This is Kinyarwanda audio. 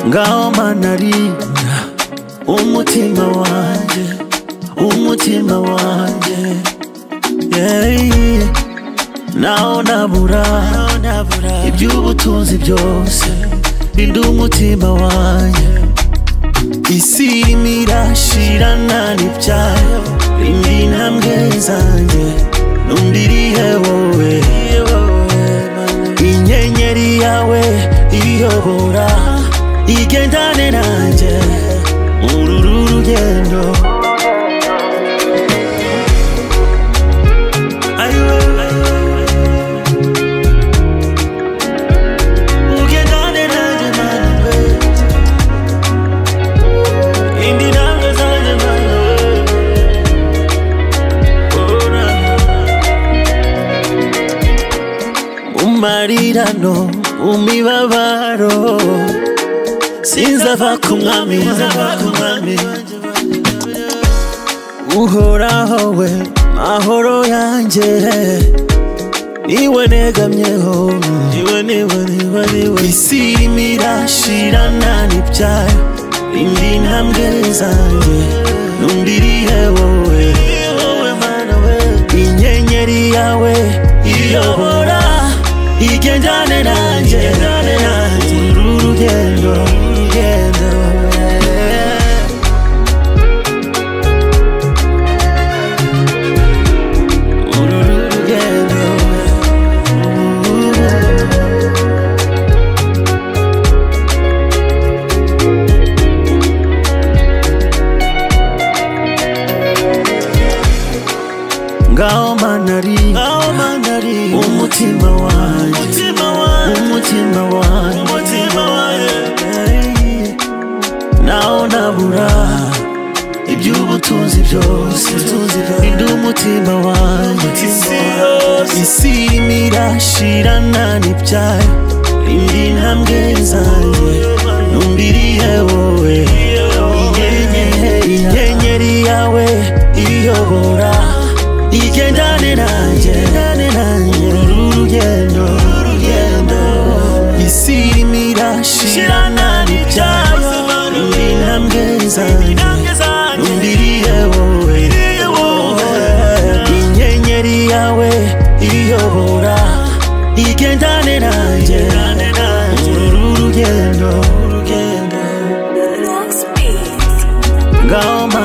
ngaho manarinda umutima wanjye umutima wanjye yeah. naho nabura iby'ubutunzi byose rinda umutima wanjye isi irimo irashirana n'ibyayo indi ntambwe zanjye n'undi irihe wowe inyenyeri yawe iyobora igendane nanjye muri uru rugendo Ayo, ugendane nanjye mana we indi ntambwe zanjye mana we ora umarirano umibabaro sinzava ku mwami nzava ku mwami uhoraho we mahoro yanjye niwe negamyeho niwe niwe niwe niwe isi irimo irashirana n'ibyayo indi ntambwe zanjye n'undi irihe wowe inyenyeri yawe iyobora igendane nanjye uru rugendo urugendo uru rugendo ngaho manari ngaho manari umutima wanjye umutima wanjye umutima wanjye umutima wanjye naho nabura iby'ubutunzi byose rinda umutima wanjye isi irimo irashirana n'ibyayo indi ntambwe zanjye n'undi irihe wowe inyenyeri yawe iyobora igendane nanjye uru rugendo isi irimo irashirana n'ibyayo indi ntambwe zanjye n'undi irihe wowe inyenyeri yawe iyobora igendane nanjye uru rugendo Lux Beats. ngaho